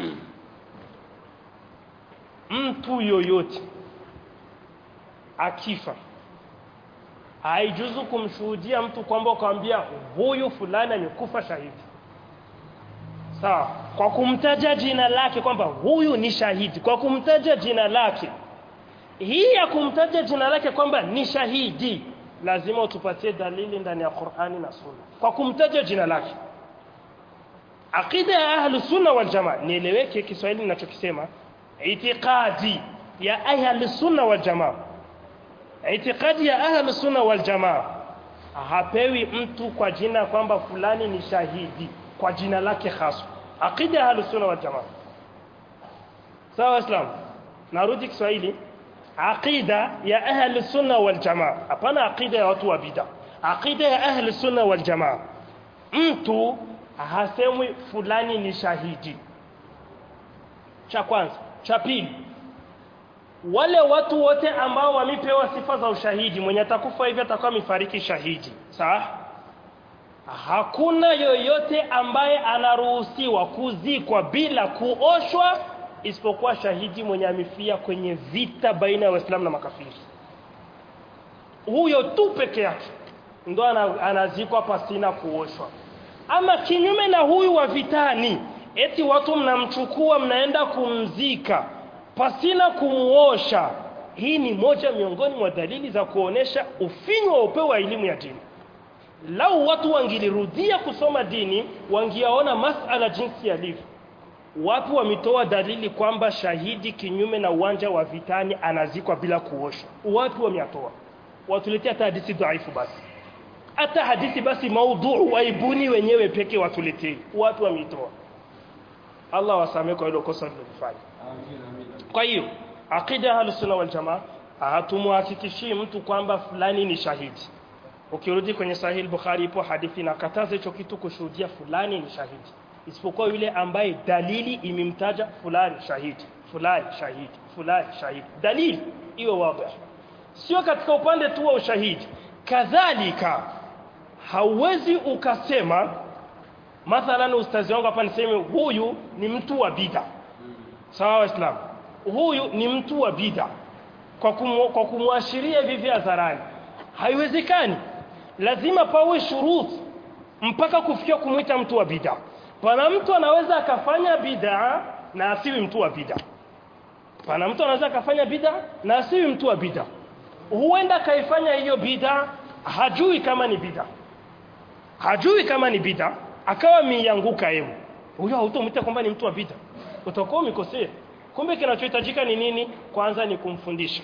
mtu yoyote akifa haijuzu kumshuhudia mtu kwamba ukamwambia huyu fulani amekufa shahidi sawa kwa kumtaja jina lake kwamba huyu ni shahidi kwa kumtaja jina lake hii ya kumtaja jina lake kwamba ni shahidi lazima utupatie dalili ndani ya Qur'ani na Sunna kwa kumtaja jina lake aqida ya ahlus sunna wal jamaa nieleweke Kiswahili ninachokisema itiqadi ya ahlus sunna wal jamaa itikadi ya ahlus sunna wal jamaa hapewi mtu kwa jina kwamba fulani ni shahidi kwa jina lake hasa aqida ya ahlus sunna wal jamaa sawa islam narudi Kiswahili aqida ya ahlus sunna wal jamaa hapana aqida ya watu wa bid'a aqida ya ahlus sunna wal jamaa mtu hasemwi fulani ni shahidi cha kwanza cha pili wale watu wote ambao wamepewa sifa za ushahidi mwenye atakufa hivi atakuwa mifariki shahidi sawa hakuna yoyote ambaye anaruhusiwa kuzikwa bila kuoshwa isipokuwa shahidi mwenye amefia kwenye vita baina ya waislamu na makafiri huyo tu peke yake ndo anazikwa pasina kuoshwa ama kinyume na huyu wa vitani eti watu mnamchukua mnaenda kumzika pasina kumuosha hii ni moja miongoni mwa dalili za kuonesha ufinyu wa upeo wa elimu ya dini lau watu wangilirudia kusoma dini wangiaona masala jinsi yalivyo watu wametoa dalili kwamba shahidi kinyume na uwanja wa vitani anazikwa bila kuoshwa watu wameatoa watuletea hata hadithi dhaifu basi hata hadithi basi maudhu waibuni wenyewe peke watuletee watu wameitoa Allah wasamee kwa hilo kosa lilofanya kwa hiyo aqida ya sunna wal jamaa hatumhakikishii mtu kwamba fulani ni shahidi ukirudi kwenye sahih bukhari ipo hadithi na kataza hicho kitu kushuhudia fulani ni shahidi isipokuwa yule ambaye dalili imemtaja fulani shahidi fulani shahidi fulani shahidi dalili iwe wazi sio katika upande tu wa ushahidi kadhalika hauwezi ukasema mathalan ustazi wangu hapa niseme huyu ni mtu wa bid'a sawa waislamu huyu ni mtu wa bid'a kwa kumu, kwa kumwashiria hivi hadharani haiwezekani lazima pawe shuruti mpaka kufikia kumwita mtu wa bid'a pana mtu anaweza akafanya bid'a na asiwi mtu wa bid'a pana mtu anaweza akafanya bid'a na asiwi mtu wa bid'a huenda kaifanya hiyo bid'a hajui kama ni bid'a hajui kama ni bid'a akawa mianguka yeye huyo hautomwita kwamba ni mtu wa bid'a utakuwa umekosea kumbe kinachohitajika ni nini kwanza ni kumfundisha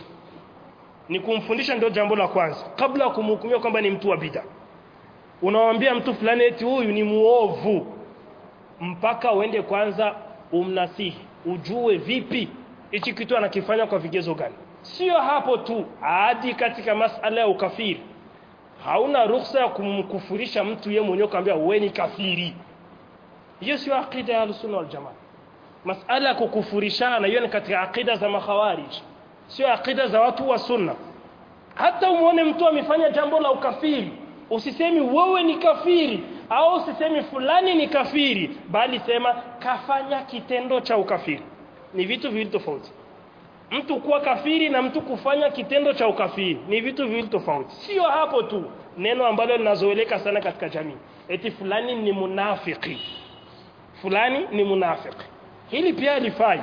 ni kumfundisha ndio jambo la kwanza kabla ya kumhukumia kwamba ni mtu wa bid'a unamwambia mtu fulani eti huyu ni muovu mpaka uende kwanza umnasihi ujue vipi hichi kitu anakifanya kwa vigezo gani sio hapo tu hadi katika masala ya ukafiri hauna ruhusa ya kumkufurisha mtu yeye mwenyewe kumwambia wewe ni kafiri hiyo sio aqida ya sunna wal jamaa masala ya kukufurishana hiyo ni katika aqida za makhawarij sio aqida za watu wa sunna hata umuone mtu amefanya jambo la ukafiri usisemi wewe ni kafiri au usisemi fulani ni kafiri bali sema kafanya kitendo cha ukafiri ni vitu viwili tofauti mtu kuwa kafiri na mtu kufanya kitendo cha ukafiri ni vitu viwili tofauti sio hapo tu neno ambalo linazoeleka sana katika jamii eti fulani ni munafiki fulani ni munafiki hili pia lifai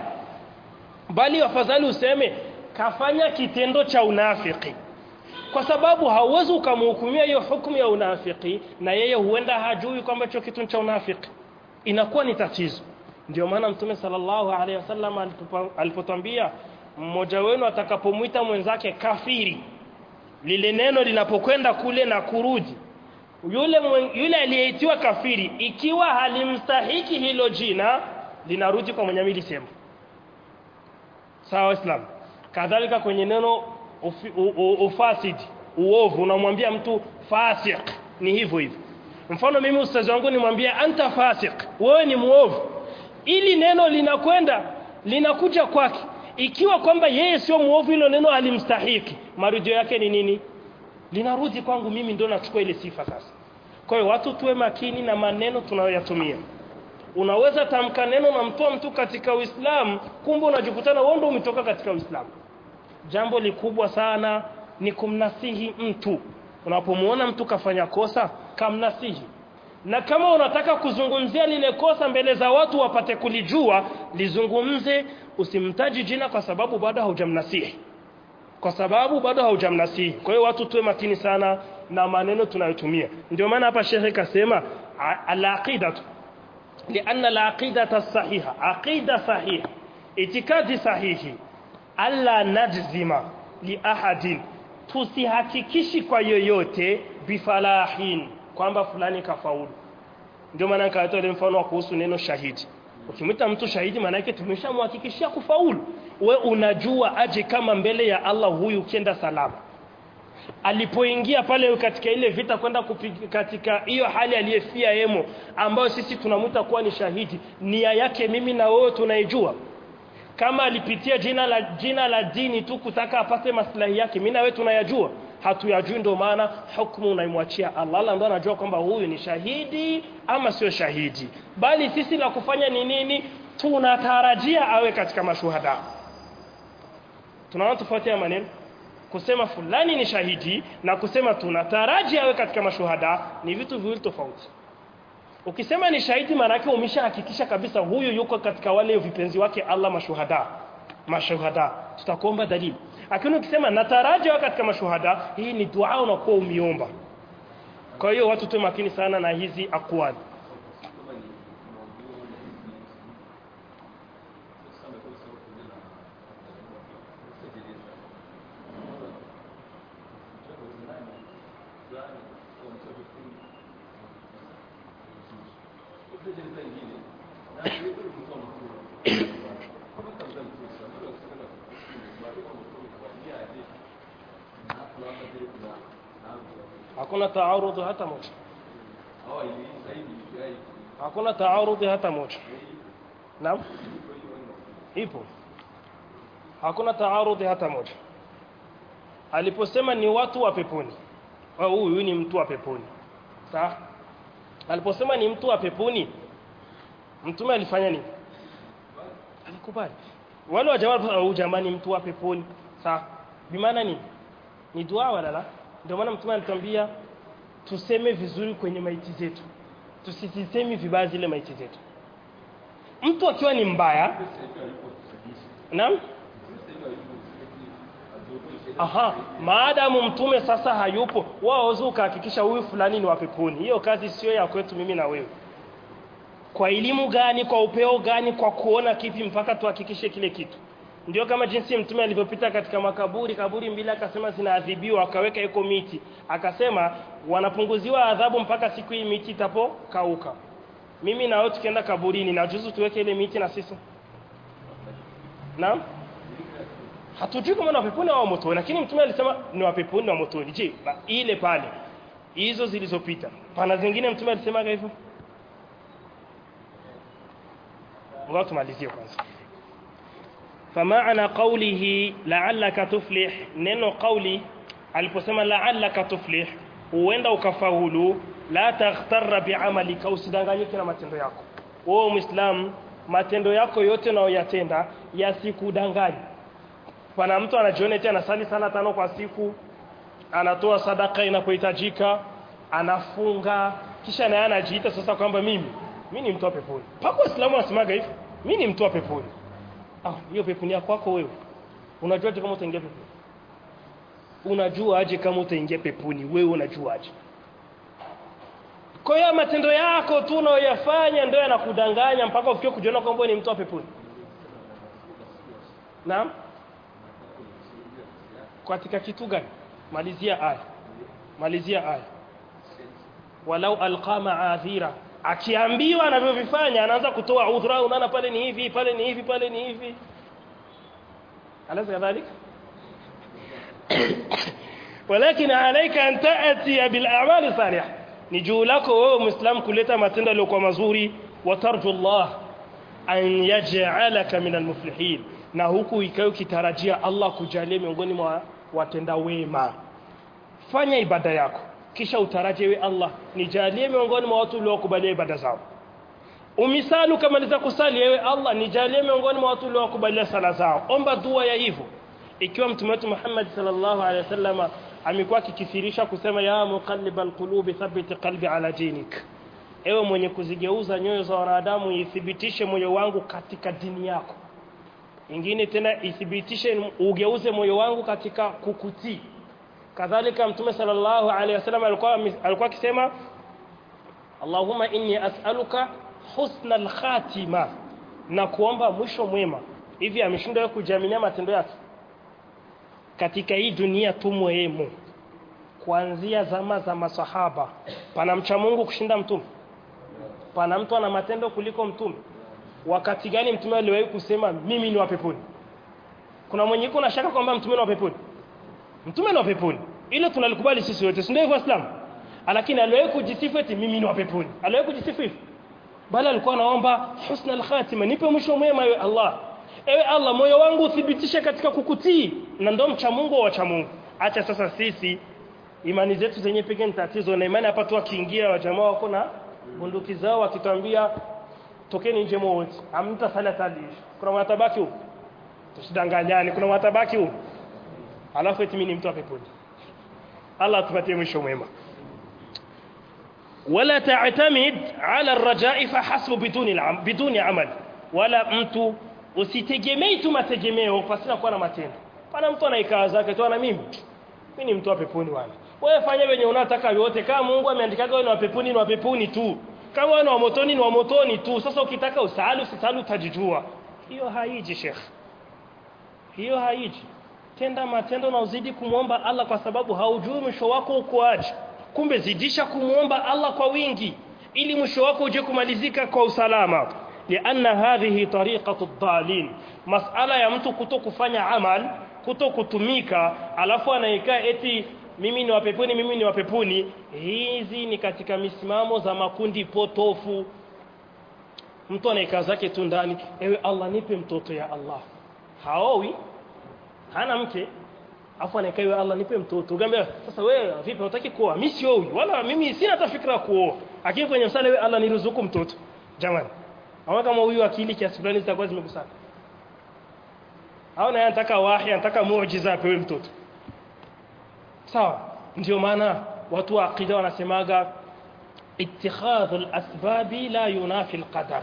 bali afadhali useme kafanya kitendo cha unafiki kwa sababu hauwezi ukamhukumia hiyo hukumu ya unafiki na yeye huenda hajui kwamba hicho kitu cha unafiki inakuwa ni tatizo ndio maana mtume sallallahu alaihi wasallam alipotwambia mmoja wenu atakapomwita mwenzake kafiri lile neno linapokwenda kule na kurudi yule yule aliyeitiwa kafiri ikiwa halimstahiki hilo jina linarudi kwa mwenye milisema sawa waislamu kadhalika kwenye neno ufi, u, u, ufasidi uovu unamwambia mtu fasik ni hivyo hivyo mfano mimi ustazi wangu nimwambia anta fasik wewe ni muovu ili neno linakwenda linakuja kwake ikiwa kwamba yeye sio muovu hilo neno alimstahiki marudio yake ni nini linarudi kwangu mimi ndio nachukua ile sifa sasa kwa hiyo watu tuwe makini na maneno tunayoyatumia unaweza tamka neno na mtoa mtu katika Uislamu kumbe unajikutana wewe ndio umetoka katika Uislamu jambo likubwa sana ni kumnasihi mtu unapomuona mtu kafanya kosa kamnasihi na kama unataka kuzungumzia lile kosa mbele za watu wapate kulijua lizungumze usimtaji jina kwa sababu bado haujamnasihi kwa sababu bado haujamnasihi kwa hiyo watu tuwe makini sana na maneno tunayotumia ndio maana hapa shekhe kasema al-aqidatu لأن العقيدة الصحيحة عقيدة صحيحة اعتقاد sahihi alla najzima li ahadin tusihakikishi kwa yoyote bifalahin kwamba fulani kafaulu ndio maana nikatoa ile mfano wa kuhusu neno shahidi ukimwita mtu shahidi maana yake tumeshamhakikishia kufaulu we unajua aje kama mbele ya Allah huyu ukienda salama alipoingia pale katika ile vita kwenda katika hiyo hali aliyefia yemo ambayo sisi tunamwita kuwa ni shahidi nia yake mimi na wewe tunaijua kama alipitia jina la jina la dini tu kutaka apate maslahi yake mimi na wewe tunayajua hatuyajui ndio maana hukumu unaimwachia Allah Allah ndo anajua kwamba huyu ni shahidi ama sio shahidi bali sisi la kufanya ni nini tunatarajia awe katika mashuhada tunaona tofauti ya maneno kusema fulani ni shahidi na kusema tunataraji awe katika mashuhada ni vitu viwili tofauti ukisema ni shahidi maana yake umeshahakikisha kabisa huyu yuko katika wale vipenzi wake Allah mashuhada mashuhada tutakuomba dalili lakini ukisema nataraji awe katika mashuhada hii ni dua unakuwa umiomba kwa hiyo watu tuwe makini sana na hizi akwali hakuna taarudhi hata moja hakuna taarudhi hata moja naam ipo hakuna taarudhi hata moja aliposema ni watu wa peponi huyu ni mtu wa peponi sawa aliposema ni mtu wa peponi mtume alifanya nini alikubali wale wa jamaa au jamani mtu wa peponi sawa bimaana nini ni dua wala la ndio maana mtume alitwambia tuseme vizuri kwenye maiti zetu tusisisemi vibaya zile maiti zetu mtu akiwa ni mbaya naam aha maadamu mtume sasa hayupo wao ukahakikisha huyu fulani ni wa peponi hiyo kazi sio ya kwetu mimi na wewe kwa elimu gani kwa upeo gani kwa kuona kipi mpaka tuhakikishe kile kitu ndio kama jinsi mtume alivyopita katika makaburi kaburi mbili akasema zinaadhibiwa akaweka iko miti akasema wanapunguziwa adhabu mpaka siku hii miti itapokauka mimi na wewe tukienda kaburini na juzu tuweke ile miti na sisi naam hatujui kama ni wapeponi au motoni lakini mtume alisema ni wapeponi na motoni je ile pale hizo zilizopita pana zingine mtume alisema hivyo ngoja tumalizie kwanza فمعنى قوله لعلك تفلح neno قولي aliposema la'allaka tuflih huenda ukafaulu la taghtarra bi'amalika usidanganyike na matendo yako wewe muislam matendo yako yote unayoyatenda yasikudanganye pana mtu anajiona eti anasali sala tano kwa siku anatoa sadaka inapohitajika anafunga kisha naye anajiita sasa kwamba mimi mimi ni mtu wa peponi pako waislamu wanasemaga hivi mimi ni mtu wa peponi ah hiyo peponi yako kwako wewe unajua kama utaingia peponi unajua aje kama utaingia peponi wewe unajua aje kwa hiyo matendo yako tu unayoyafanya ndio yanakudanganya mpaka ufikie kujiona kwamba ni mtu wa peponi naam katika kitu gani malizia aya malizia aya walau alqa ma'adhira akiambiwa anavyovifanya anaanza kutoa udhra unaona pale ni hivi pale ni hivi pale ni hivi alaza kadhalika walakin alayka an ta'ti bil a'mal salih ni juu lako wewe muislam kuleta matendo yaliyokuwa mazuri wa tarju Allah an yaj'alaka min almuflihin na huku ikayo kitarajia Allah kujalie miongoni mwa watenda wema fanya ibada yako kisha utaraji ewe Allah nijalie miongoni mwa watu uliokubalia ibada zao umisalu kamaliza kusali ewe Allah nijalie miongoni mwa watu uliokubalia sala zao omba dua ya hivyo ikiwa mtume wetu Muhammad sallallahu alaihi wasallam amekuwa akikithirisha kusema ya muqallibal qulubi thabbit qalbi ala dinik ewe mwenye kuzigeuza nyoyo za wanadamu ithibitishe moyo wangu katika dini yako ingine tena ithibitishe ugeuze moyo wangu katika kukutii kadhalika mtume sallallahu alaihi wasallam alikuwa alikuwa akisema Allahumma inni as'aluka husna al-khatima na kuomba mwisho mwema hivi ameshindwa kujaminia matendo yake katika hii dunia tumwemo kuanzia zama za masahaba pana mcha Mungu kushinda mtume pana mtu ana matendo kuliko mtume wakati gani mtume aliwahi kusema mimi ni wa peponi kuna mwenye yuko na shaka kwamba mtume ni wa peponi mtume ni wa peponi ile tunalikubali sisi wote si ndio hivyo waislamu lakini aliwahi kujisifu eti mimi ni wa peponi aliwahi kujisifu hivyo bali alikuwa anaomba husna al-khatima nipe mwisho mwema ewe Allah ewe Allah moyo wangu uthibitishe katika kukutii na ndo mcha Mungu wa cha Mungu acha sasa sisi imani zetu zenye pekee ni tatizo na imani hapa tu akiingia wa jamaa wako na bunduki zao wakitwambia tokeni nje wote amta sala talish kuna watabaki huko tusidanganyane kuna watabaki huko alafu eti mimi ni mtu wa peponi Allah tupatie mwisho mwema wala ta'tamid ala ar-raja'i fahasbu biduni biduni amal wala mtu usitegemei tu mategemeo pasina kuwa na matendo pana mtu anaikaa zake tu na mimi mimi ni mtu wa peponi wala wewe fanya venye unataka yote kama Mungu ameandikaga wewe ni wa peponi ni wa peponi tu kama wewe ni wa motoni ni wa motoni tu sasa ukitaka usali usisali utajijua hiyo haiji sheikh hiyo haiji tenda matendo na uzidi kumwomba Allah kwa sababu haujui mwisho wako ukoaje kumbe zidisha kumwomba Allah kwa wingi ili mwisho wako uje kumalizika kwa usalama lianna hadhihi tariqatu dhalin masala ya mtu kuto kufanya amal kuto kutumika alafu anaikaa eti mimi ni wapeponi mimi ni wapeponi hizi ni katika misimamo za makundi potofu mtu anaikaa zake tu ndani ewe Allah nipe mtoto ya Allah haowi hana mke afu anaikaa ewe Allah nipe mtoto ugambe sasa wewe vipi unataki kuoa mimi siowi wala mimi sina hata fikra kuoa lakini kwenye msala ewe Allah niruzuku mtoto jamani ama kama huyu akili kiasi fulani zitakuwa zimekusana au naye anataka wahi anataka muujiza apewe mtoto sawa ndio maana watu wa aqida wanasemaga ittikhadhu al-asbabi la yunafi al-qadar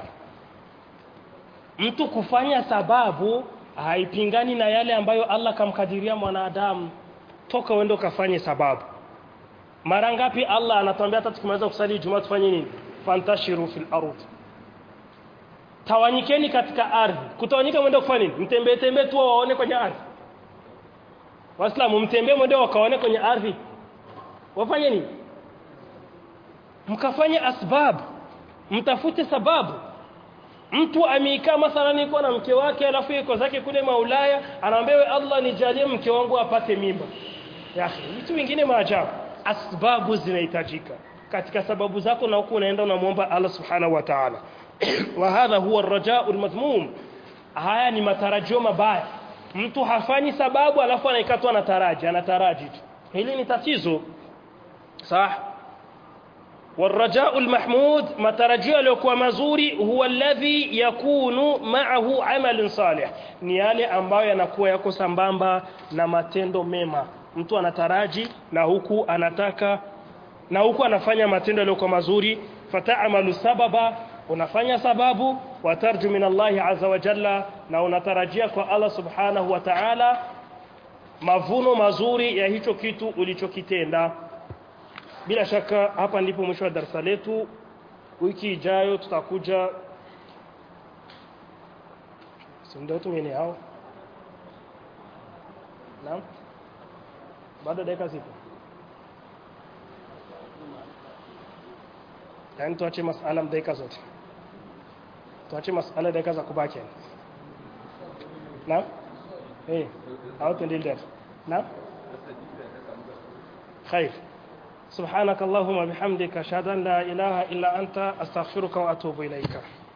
mtu kufanya sababu haipingani na yale ambayo Allah kamkadiria mwanadamu toka uende ukafanye sababu mara ngapi Allah anatuambia hata tukimaliza kusali Ijumaa tufanye nini fantashiru fil ardh tawanyikeni katika ardhi kutawanyika mwende kufanya nini mtembee tembee tu waone kwenye ardhi waislamu mtembee mwende wakaone kwenye ardhi wafanye nini mkafanye asbabu mtafute sababu mtu ameikaa mathalan yuko na mke wake alafu yuko zake kule maulaya anaambia Allah nijalie mke wangu apate mimba ya vitu vingine maajabu asbabu zinahitajika katika sababu zako na huko unaenda unamwomba Allah subhanahu wa ta'ala wa hadha huwa ar-raja'u al-madhmum haya ni matarajio mabaya mtu hafanyi sababu alafu anaikatwa anataraji anataraji tu hili ni tatizo صح والرجاء المحمود matarajio yaliyokuwa mazuri huwa alladhi yakunu ma'ahu amal salih ni yale ambayo yanakuwa yako sambamba na matendo mema mtu anataraji na huku anataka na huku anafanya matendo yaliyokuwa mazuri fata'amalu sababa unafanya sababu watarju min Allah azza wa jalla na unatarajia kwa Allah subhanahu wa ta'ala mavuno mazuri ya hicho kitu ulichokitenda bila shaka hapa ndipo mwisho wa darasa letu wiki ijayo tutakuja ndio tumene hao naam bado dakika zipo yani tuache masala dakika zote tuache masala dakika za kubaki naam eh au tuendelee naam خير سبحانك اللهم وبحمدك اشهد ان لا اله الا انت استغفرك واتوب اليك